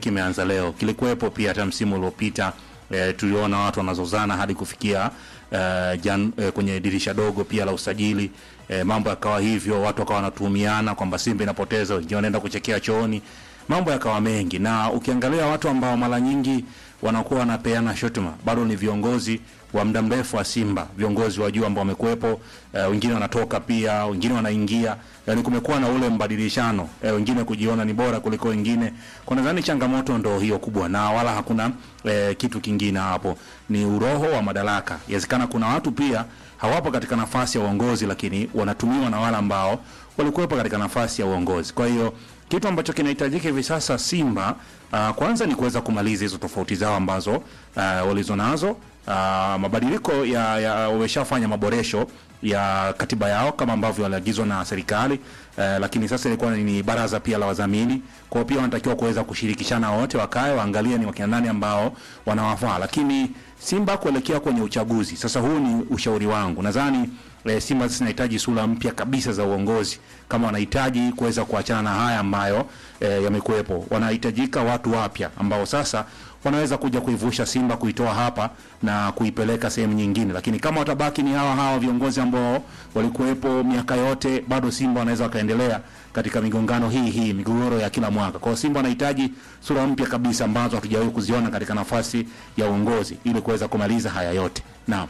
kimeanza leo, kilikuwepo pia hata msimu uliopita. E, tuliona watu wanazozana hadi kufikia e, jan, e, kwenye dirisha dogo pia la usajili e, mambo yakawa hivyo, watu wakawa wanatuhumiana kwamba Simba inapoteza, wengine wanaenda kuchekea chooni, mambo yakawa mengi, na ukiangalia watu ambao mara nyingi wanakuwa wanapeana shutuma bado ni viongozi wa muda mrefu wa Simba, viongozi wa juu ambao wamekuwepo. Uh, wengine wanatoka pia, wengine wanaingia, yani kumekuwa na ule mbadilishano uh, wengine kujiona ni bora kuliko wengine. Kwa nadhani changamoto ndo hiyo kubwa, na wala hakuna uh, kitu kingine hapo, ni uroho wa madaraka. Inawezekana kuna watu pia hawapo katika nafasi ya uongozi, lakini wanatumiwa na wale ambao walikuwepo katika nafasi ya uongozi. Kwa hiyo kitu ambacho kinahitajika hivi sasa Simba uh, kwanza ni kuweza kumaliza hizo tofauti zao ambazo uh, walizonazo. Uh, mabadiliko ya, ya wameshafanya maboresho ya katiba yao kama ambavyo waliagizwa na serikali uh, lakini sasa ilikuwa ni baraza pia la wadhamini, kwa hiyo pia wanatakiwa kuweza kushirikishana wote, wakae waangalie ni wakina nani ambao wanawafaa, lakini Simba kuelekea kwenye uchaguzi sasa, huu ni ushauri wangu, nadhani e, Simba sasa inahitaji sura mpya kabisa za uongozi, kama wanahitaji kuweza kuachana na haya ambayo e, yamekuwepo. Wanahitajika watu wapya ambao sasa wanaweza kuja kuivusha Simba, kuitoa hapa na kuipeleka sehemu nyingine, lakini kama watabaki ni hawa hawa viongozi ambao walikuwepo miaka yote, bado Simba wanaweza wakaendelea katika migongano hii hii, migogoro ya kila mwaka. Kwa hiyo Simba wanahitaji sura mpya kabisa ambazo hatujawahi kuziona katika nafasi ya uongozi ili kuweza kumaliza haya yote. Naam.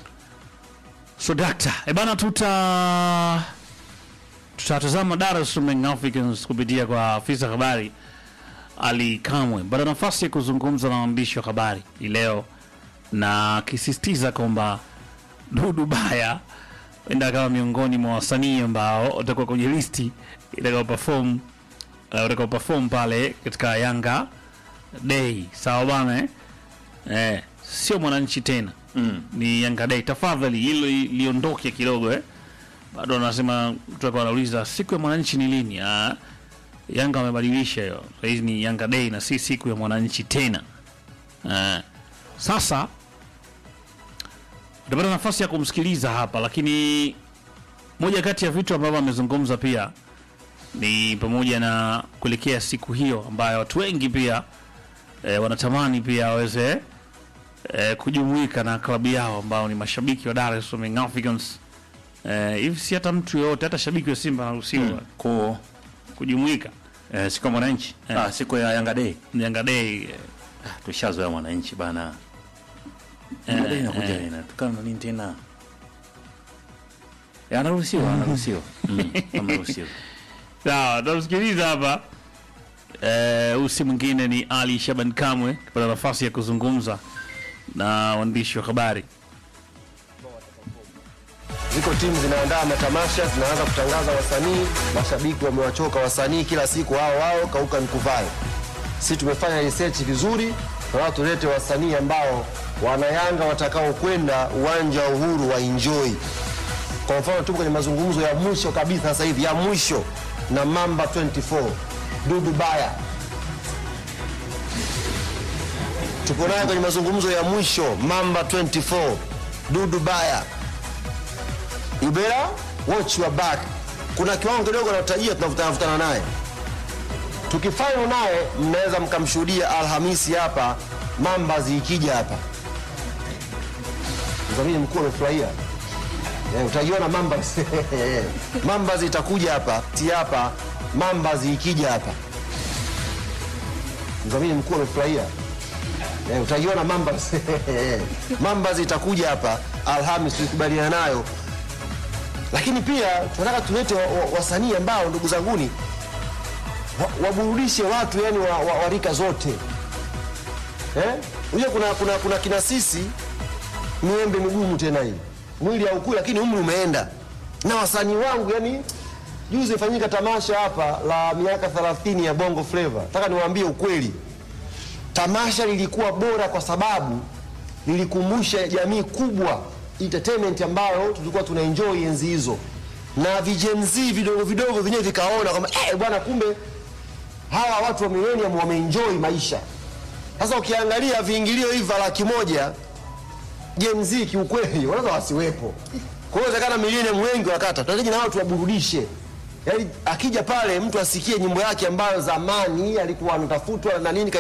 So dakta, e bana, tuta tutatazama Dar es Salaam Young Africans kupitia kwa afisa habari Ali Kamwe baada nafasi ya kuzungumza na waandishi wa habari hii leo, na akisisitiza kwamba Dudu Baya enda kama miongoni mwa wasanii ambao watakuwa kwenye listi itakao perform uh, utakao perform pale katika Yanga Day. Sawa bana eh? Eh, sio mwananchi tena Mm. ni Yanga Day. Tafadhali hilo li- liondoke kidogo eh. Bado anasema mtu alikuwa anauliza siku ya mwananchi ni lini? Ah, Yanga wamebadilisha hiyo. Sasa hizi ni Yanga Day na si siku ya mwananchi tena. Ah, sasa utapata nafasi ya kumsikiliza hapa, lakini moja kati ya vitu ambavyo amezungumza pia ni pamoja na kuelekea siku hiyo ambayo watu wengi pia eh, wanatamani pia waweze eh, kujumuika na klabu yao ambao ni mashabiki wa Dar es Salaam Young Africans. Eh, hivi si hata mtu yoyote hata shabiki wa Simba anaruhusiwa Mm. Ko kujumuika eh, siku ya mwananchi Eh. ah, siku ya Yanga Day ni Yanga Day. eh, ah, tushazoea mwananchi bana. Eh, Yanga Day inakuja eh. inatukana na nini tena? Eh, anaruhusiwa, anaruhusiwa. Mm, anaruhusiwa. Sawa, tunamsikiliza hapa. Eh, huyu si mwingine ni Ali Shaban Kamwe kupata nafasi ya kuzungumza na waandishi wa habari. Ziko timu zinaandaa matamasha, zinaanza kutangaza wasanii, mashabiki wamewachoka wasanii, kila siku hao wao kauka nikuvae. Sisi tumefanya research vizuri, na watu tulete wasanii ambao wanayanga watakao kwenda uwanja wa Uhuru wa enjoy. Kwa mfano tupo kwenye mazungumzo ya mwisho kabisa sasa hivi, ya mwisho na Mamba 24 Dudu Baya, tupo naye kwenye mazungumzo ya mwisho Mamba 24 Dudu Baya you better watch your back. Kuna kiwango kidogo natajia, tunavutana naye. Tukifanya naye, mnaweza mkamshuhudia Alhamisi hapa mamba zikija hapa. Mdhamini mkuu amefurahia. Eh, utajiona mamba mamba zitakuja hapa si hapa mamba zikija hapa. Mdhamini mkuu amefurahia. Eh, utajiona mamba mamba zitakuja hapa Alhamisi, tulikubaliana nayo lakini pia tunataka tulete wa- wa- wasanii ambao ndugu zanguni wa- waburudishe watu yani wa, wa, wa rika zote eh? Unajua kuna, kuna, kuna kina sisi miembe migumu tena hii mwili haukui lakini umri umeenda na wasanii wangu yani juzi ifanyika tamasha hapa la miaka 30 ya bongo flava nataka niwaambie ukweli tamasha lilikuwa bora kwa sababu lilikumbusha jamii kubwa entertainment ambayo tulikuwa tuna enjoy enzi hizo, na vijenzi vidogo vidogo vyenyewe vikaona kwamba eh, bwana, kumbe hawa watu wa millennium wameenjoy maisha. Sasa ukiangalia viingilio hivi vya laki moja Gen Z kiukweli wanaweza wasiwepo. Kwa hiyo inawezekana millennium wengi wakata, tunahitaji na watu waburudishe. Yaani akija pale mtu asikie nyimbo yake ambayo zamani alikuwa anatafutwa na nini